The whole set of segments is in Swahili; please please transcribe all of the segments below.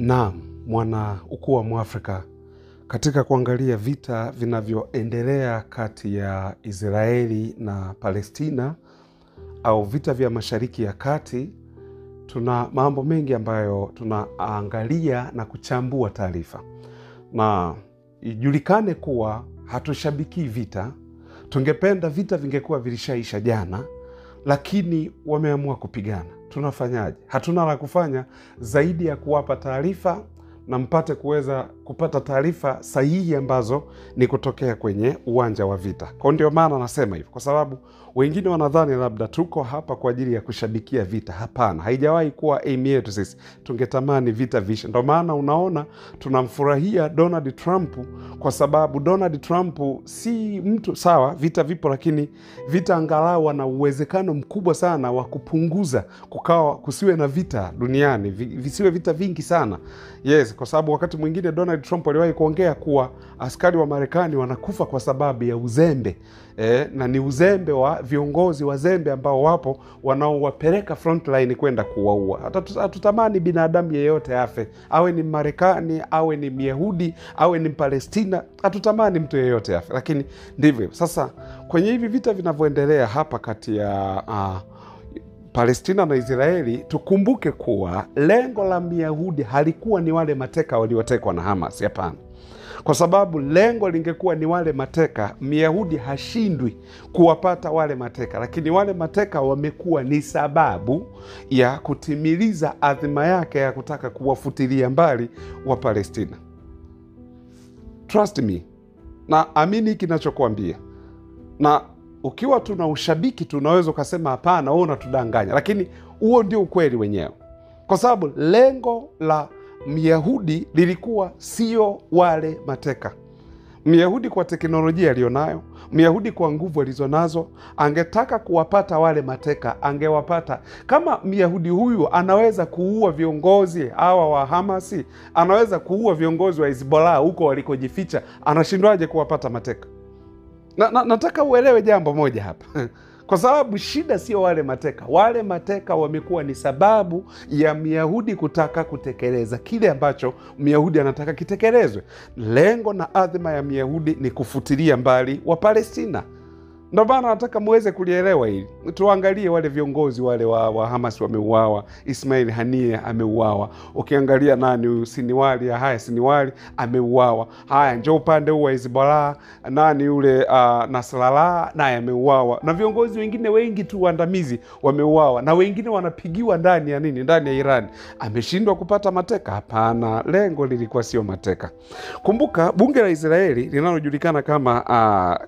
Naam, mwana ukuu wa Mwafrika, katika kuangalia vita vinavyoendelea kati ya Israeli na Palestina au vita vya Mashariki ya Kati, tuna mambo mengi ambayo tunaangalia na kuchambua taarifa, na ijulikane kuwa hatushabikii vita. Tungependa vita vingekuwa vilishaisha jana, lakini wameamua kupigana. Tunafanyaje? Hatuna la kufanya zaidi ya kuwapa taarifa na mpate kuweza kupata taarifa sahihi ambazo ni kutokea kwenye uwanja wa vita. Kwa ndio maana nasema hivyo, kwa sababu wengine wanadhani labda tuko hapa kwa ajili ya kushabikia vita. Hapana, haijawahi kuwa aim yetu sisi. Tungetamani vita vishe. Ndo maana unaona tunamfurahia Donald Trump, kwa sababu Donald Trump si mtu sawa. Vita vipo, lakini vita angalau ana uwezekano mkubwa sana wa kupunguza, kukawa kusiwe na vita duniani, vi- visiwe vita vingi sana. Yes, kwa sababu wakati mwingine Donald Trump aliwahi kuongea kuwa askari wa Marekani wanakufa kwa sababu ya uzembe eh, na ni uzembe wa viongozi wazembe ambao wapo wanaowapeleka frontline kwenda kuwaua. Hata hatutamani binadamu yeyote afe, awe ni Marekani, awe ni Myahudi, awe ni Mpalestina, hatutamani mtu yeyote afe, lakini ndivyo sasa. Kwenye hivi vita vinavyoendelea hapa kati ya ah, Palestina na Israeli, tukumbuke kuwa lengo la Myahudi halikuwa ni wale mateka waliotekwa na Hamas. Hapana, kwa sababu lengo lingekuwa ni wale mateka, Myahudi hashindwi kuwapata wale mateka, lakini wale mateka wamekuwa ni sababu ya kutimiliza adhima yake ya kutaka kuwafutilia mbali wa Palestina. Trust me, na amini hiki nachokuambia na ukiwa tuna ushabiki tu unaweza ukasema hapana, wewe unatudanganya, lakini huo ndio ukweli wenyewe, kwa sababu lengo la Myahudi lilikuwa sio wale mateka. Myahudi kwa teknolojia aliyonayo, Myahudi kwa nguvu alizonazo, angetaka kuwapata wale mateka, angewapata. Kama Myahudi huyu anaweza kuua viongozi hawa wa Hamasi, anaweza kuua viongozi wa Hizbollah huko walikojificha, anashindwaje kuwapata mateka? na, na, nataka uelewe jambo moja hapa kwa sababu shida sio wale mateka. Wale mateka wamekuwa ni sababu ya Myahudi kutaka kutekeleza kile ambacho Myahudi anataka kitekelezwe. Lengo na adhima ya Myahudi ni kufutilia mbali wa Palestina. Ndo maana nataka muweze kulielewa hili. Tuangalie wale viongozi wale wa, wa Hamas wameuawa. Ismail Hania ameuawa. Ukiangalia nani huyu Siniwali, haya Siniwali ameuawa. Haya njo upande huu wa Hizbollah, nani yule uh, Nasrallah naye ameuawa, na viongozi wengine wengi tu waandamizi wameuawa, na wengine wanapigiwa ndani ya nini, ndani ya Iran. Ameshindwa kupata mateka? Hapana, lengo lilikuwa sio mateka. Kumbuka bunge la Israeli linalojulikana kama uh,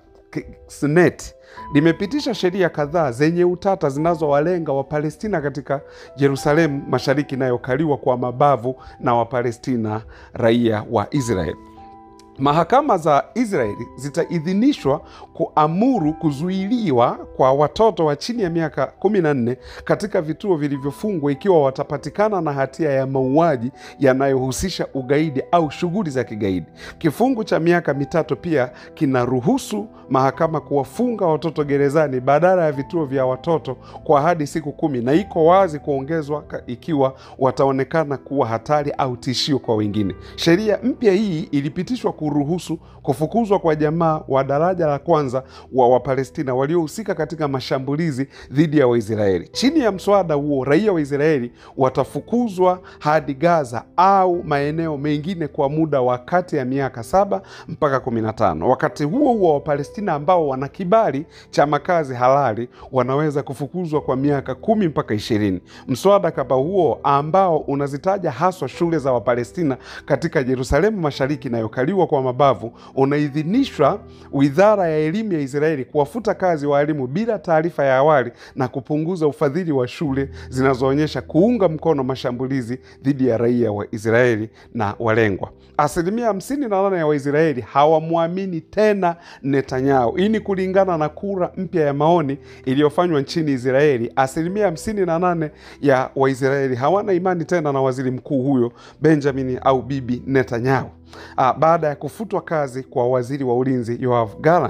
Seneti limepitisha sheria kadhaa zenye utata zinazowalenga Wapalestina katika Yerusalemu Mashariki inayokaliwa kwa mabavu na Wapalestina raia wa Israeli. Mahakama za Israeli zitaidhinishwa kuamuru kuzuiliwa kwa watoto wa chini ya miaka 14 katika vituo vilivyofungwa ikiwa watapatikana na hatia ya mauaji yanayohusisha ugaidi au shughuli za kigaidi. Kifungu cha miaka mitatu pia kinaruhusu mahakama kuwafunga watoto gerezani badala ya vituo vya watoto kwa hadi siku kumi, na iko wazi kuongezwa ikiwa wataonekana kuwa hatari au tishio kwa wengine. Sheria mpya hii ilipitishwa kuruhusu kufukuzwa kwa jamaa wa daraja la kwanza wa Wapalestina waliohusika katika mashambulizi dhidi ya Waisraeli. Chini ya mswada huo, raia wa Israeli watafukuzwa hadi Gaza au maeneo mengine kwa muda wa kati ya miaka saba mpaka kumi na tano. Wakati huo huo, Wapalestina ambao wana kibali cha makazi halali wanaweza kufukuzwa kwa miaka kumi mpaka ishirini. Mswada kama huo ambao unazitaja haswa shule za Wapalestina katika Yerusalemu Mashariki inayokaliwa kwa mabavu unaidhinishwa Wizara ya Elimu ya Israeli kuwafuta kazi waalimu bila taarifa ya awali na kupunguza ufadhili wa shule zinazoonyesha kuunga mkono mashambulizi dhidi ya raia wa Israeli na walengwa. Asilimia hamsini na nane ya Waisraeli hawamwamini tena Netanyahu. Hii ni kulingana na kura mpya ya maoni iliyofanywa nchini Israeli. Asilimia hamsini na nane ya Waisraeli hawana imani tena na waziri mkuu huyo Benjamin au Bibi Netanyahu. Ah, baada ya kufutwa kazi kwa waziri wa ulinzi Yoav Gallant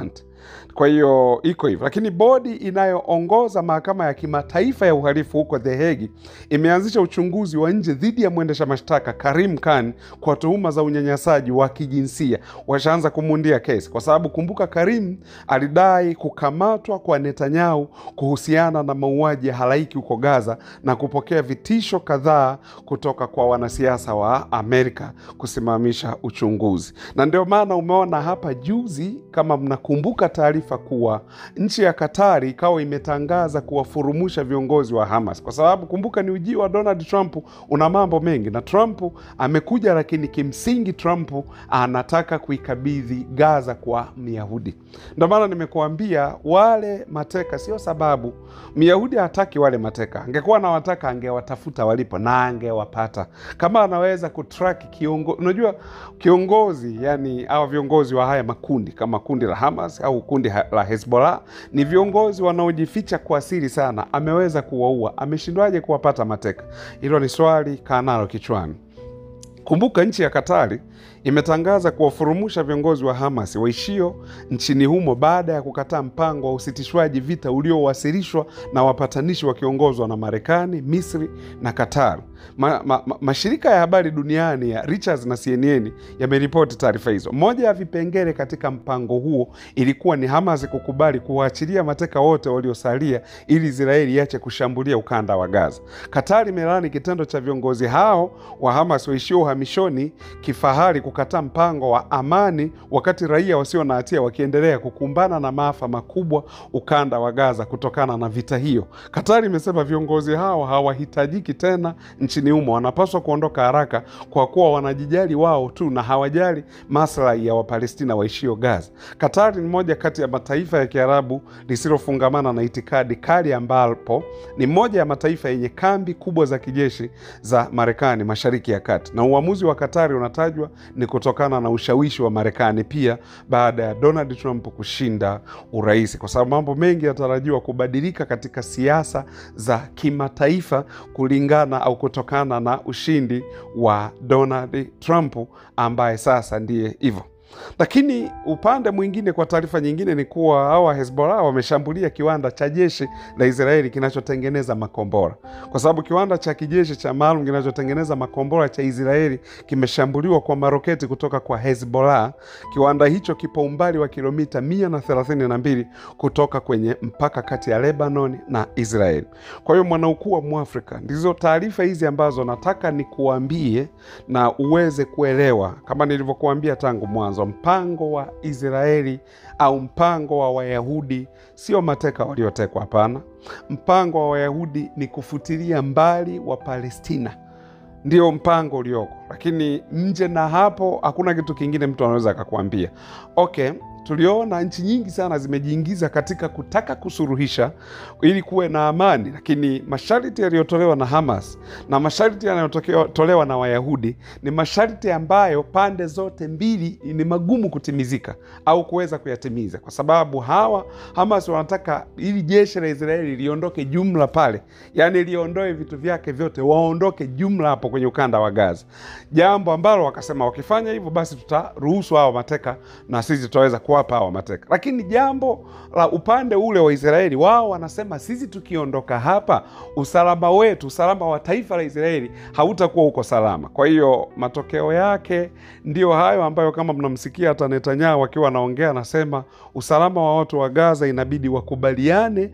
Kwa hiyo iko hivyo, lakini bodi inayoongoza mahakama ya kimataifa ya uhalifu huko The Hague imeanzisha uchunguzi wa nje dhidi ya mwendesha mashtaka Karim Khan kwa tuhuma za unyanyasaji wa kijinsia. Washaanza kumundia kesi kwa sababu kumbuka, Karim alidai kukamatwa kwa Netanyahu kuhusiana na mauaji ya halaiki huko Gaza na kupokea vitisho kadhaa kutoka kwa wanasiasa wa Amerika kusimamisha uchunguzi, na ndio maana umeona hapa juzi, kama mnakumbuka taarifa kuwa nchi ya Katari ikawa imetangaza kuwafurumusha viongozi wa Hamas, kwa sababu kumbuka, ni ujio wa Donald Trump una mambo mengi, na Trump amekuja, lakini kimsingi Trump anataka kuikabidhi Gaza kwa Myahudi. Ndio maana nimekuambia wale mateka sio sababu. Myahudi hataki wale mateka, angekuwa anawataka angewatafuta walipo na angewapata. Kama anaweza kutrack kiongozi, unajua kiongozi, yani au viongozi wa haya makundi kama kundi la Hamas au kundi la Hezbollah ni viongozi wanaojificha kwa siri sana. Ameweza kuwaua, ameshindwaje kuwapata mateka? Hilo ni swali kaa nalo kichwani. Kumbuka nchi ya Katari imetangaza kuwafurumusha viongozi wa Hamas waishio nchini humo baada ya kukataa mpango wa usitishwaji vita uliowasilishwa na wapatanishi wakiongozwa na Marekani, Misri na Qatar. Ma, ma, ma, mashirika ya habari duniani ya Reuters na CNN yameripoti taarifa hizo. Moja ya vipengele katika mpango huo ilikuwa ni Hamas kukubali kuwaachilia mateka wote waliosalia ili Israeli iache kushambulia ukanda wa Gaza. Qatar imelaani kitendo cha viongozi hao wa Hamas waishio uhamishoni kifahari kukataa mpango wa amani wakati raia wasio na hatia wakiendelea kukumbana na maafa makubwa ukanda wa Gaza kutokana na vita hiyo. Katari imesema viongozi hao hawahitajiki tena nchini humo, wanapaswa kuondoka haraka kwa kuwa wanajijali wao tu na hawajali maslahi ya Wapalestina waishio Gaza. Katari ni moja kati ya mataifa ya Kiarabu lisilofungamana na itikadi kali, ambapo ni moja ya mataifa yenye kambi kubwa za kijeshi za Marekani mashariki ya kati, na uamuzi wa Katari unatajwa ni kutokana na ushawishi wa Marekani pia baada ya Donald Trump kushinda urais, kwa sababu mambo mengi yanatarajiwa kubadilika katika siasa za kimataifa kulingana au kutokana na ushindi wa Donald Trump ambaye sasa ndiye hivyo. Lakini upande mwingine, kwa taarifa nyingine, ni kuwa hawa Hezbollah wameshambulia kiwanda cha jeshi la Israeli kinachotengeneza makombora, kwa sababu kiwanda cha kijeshi cha maalum kinachotengeneza makombora cha Israeli kimeshambuliwa kwa maroketi kutoka kwa Hezbollah. Kiwanda hicho kipo umbali wa kilomita mia na thelathini na mbili kutoka kwenye mpaka kati ya Lebanon na Israeli. Kwa hiyo mwanaukuu wa Mwafrika, ndizo taarifa hizi ambazo nataka nikuambie na uweze kuelewa, kama nilivyokuambia tangu mwanzo mpango wa Israeli au mpango wa Wayahudi sio mateka waliotekwa. Hapana, mpango wa Wayahudi ni kufutilia mbali wa Palestina, ndio mpango ulioko, lakini nje na hapo hakuna kitu kingine mtu anaweza akakwambia. Okay, tuliona nchi nyingi sana zimejiingiza katika kutaka kusuruhisha ili kuwe na amani, lakini masharti yaliyotolewa na Hamas na masharti yanayotolewa na Wayahudi ni masharti ambayo pande zote mbili ni magumu kutimizika au kuweza kuyatimiza, kwa sababu hawa Hamas wanataka ili jeshi la Israeli liondoke jumla pale, yaani liondoe vitu vyake vyote, waondoke jumla hapo kwenye ukanda wa Gaza, jambo ambalo wakasema wakifanya hivyo, basi tutaruhusu hawa mateka na sisi tutaweza kuwapa hawa mateka. Lakini jambo la upande ule wa Israeli, wao wanasema sisi tukiondoka hapa, usalama wetu, usalama wa taifa la Israeli hautakuwa uko salama. Kwa hiyo matokeo yake ndio hayo ambayo kama mnamsikia hata Netanyahu akiwa anaongea, anasema usalama wa watu wa Gaza inabidi wakubaliane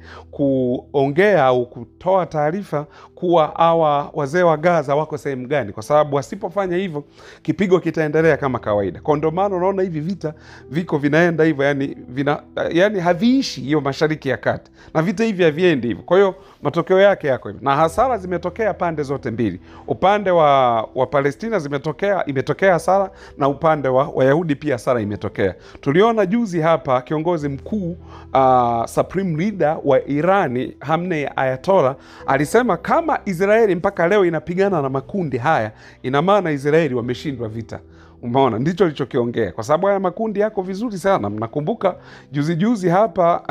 kuongea au kutoa taarifa kuwa hawa wazee wa Gaza wako sehemu gani, kwa sababu wasipofanya hivyo kipigo kitaendelea kama kawaida. Kwa ndio maana unaona hivi vita viko vinaenda hivyo, yani, vina, yani haviishi hiyo Mashariki ya Kati, na vita hivi haviendi hivyo. Kwa hiyo matokeo yake yako hivyo, na hasara zimetokea pande zote mbili. Upande wa, wa Palestina zimetokea imetokea hasara, na upande wa Wayahudi pia hasara imetokea. Tuliona juzi hapa kiongozi mkuu uh, supreme leader wa Irani Hamnei Ayatollah alisema kama Israeli mpaka leo inapigana na makundi haya, ina maana Israeli wameshindwa vita. Umeona, ndicho alichokiongea, kwa sababu haya makundi yako vizuri sana. Mnakumbuka juzi juzi hapa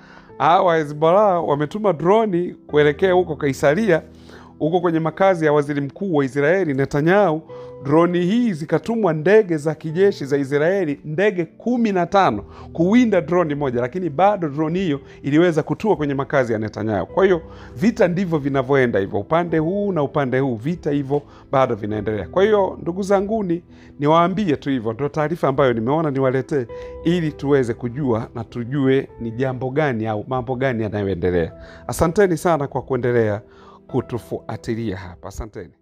hawa Hezbollah wametuma droni kuelekea huko Kaisaria, huko kwenye makazi ya waziri mkuu wa Israeli Netanyahu, droni hii zikatumwa ndege za kijeshi za Israeli, ndege kumi na tano kuwinda droni moja, lakini bado droni hiyo iliweza kutua kwenye makazi ya Netanyahu. Kwa hiyo vita ndivyo vinavyoenda hivyo, upande huu na upande huu, vita hivyo bado vinaendelea. Kwa hiyo ndugu zanguni, niwaambie tu hivyo, ndo taarifa ambayo nimeona niwaletee, ili tuweze kujua na tujue ni jambo gani au mambo gani yanayoendelea. Asanteni sana kwa kuendelea kutufuatilia hapa, asanteni.